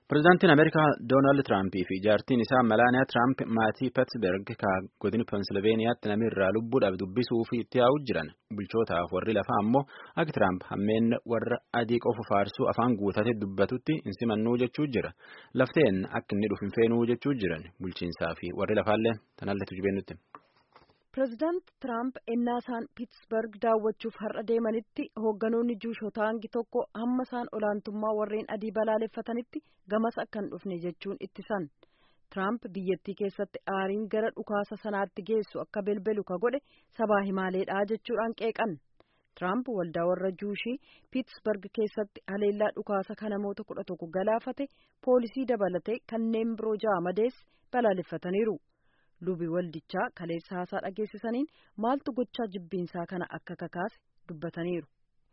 Pireezidaantiin Ameerikaa Doonaald Tiraampii fi jaartiin isaa Melaaniyaa Tiraamp maatii Peetisberg godina Pensilveeniyaatti namni irraa lubbuudhaaf dubbisuu fi itti yaa'uu jiran. Bulchootaaf warri lafaa ammoo akka Tiraamp hammeen warra adii qofa faarsuu afaan guutatee dubbatutti hin simannuu jechuu jira. Lafteen akka inni dhufu hin feenuu jechuu jiran. Bulchiinsaa fi warri lafaallee tanalleetu jibeennutti. Pireezidaant Tiraamp ennaa isaan Piitsberg daawwachuuf har'a deemanitti hoogganoonni juushotaa hangi tokko hamma isaan olaantummaa warreen adii balaaleffatanitti gamas akka hin dhufne jechuun ittisan. Tiraamp biyyattii keessatti aariin gara dhukaasa sanaatti geessu akka belbelu ka godhe sabaa himaaleedha jechuudhaan qeeqan. Tiraamp waldaa warra juushii Piitsberg keessatti haleellaa dhukaasa kan namoota kudha tokko galaafate poolisii dabalatee kanneen biroo ja'a madees balaaleffataniiru. lubi waldichaa kaleessa haasaa dhageessisaniin maaltu gochaa jibbiinsaa kana akka kakaase dubbataniiru.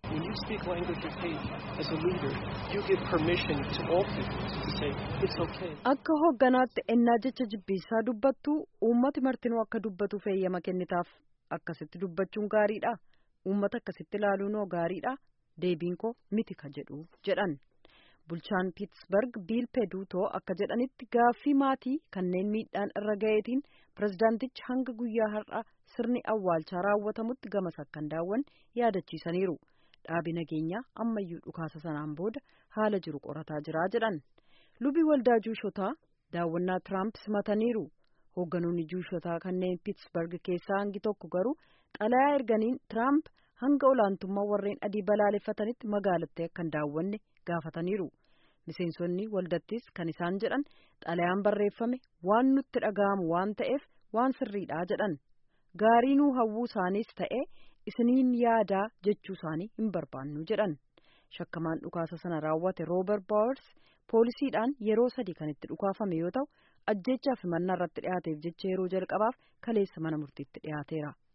akka hoogganaatti ennaa jecha jibbiinsaa dubbattu uummati martinuu akka dubbatu feeyyama kennitaaf akkasitti dubbachuun gaariidha uummata akkasitti ilaaluunoo gaariidha deebiin koo miti ka jedhu jedhan. bulchaan piitsberg biil peduutoo akka jedhanitti gaaffii maatii kanneen miidhaan irra ga'eetiin pirezidaantichi hanga guyyaa har'a sirni awwaalchaa raawwatamutti gamas akka hin daawwanne yaadachiisaniiru dhaabi nageenyaa ammayyuu dhukaasa sanaan booda haala jiru qorataa jira jedhan lubi waldaa juushotaa daawwannaa tiraamp simataniiru hoogganoonni juushotaa kanneen piitsberg keessaa hangi tokko garuu xalayaa erganiin tiraamp hanga olaantummaa warreen adii balaaleffatanitti magaalattii akka hin daawwanne gaafataniiru miseensonni waldattis kan isaan jedhan xalayaan barreeffame waan nutti dhaga'amu waan ta'eef waan sirriidha jedhan gaarii nuu hawwuu isaaniis ta'e isiniin yaadaa jechuu isaanii hin barbaannu jedhan shakkamaan dhukaasa sana raawwate roober baawers poolisiidhaan yeroo sadii kan itti dhukaafame yoo ta'u ajjeechaa fi mannaa irratti dhiyaateef jecha yeroo jalqabaaf kaleessa mana murtiitti dhiyaateera.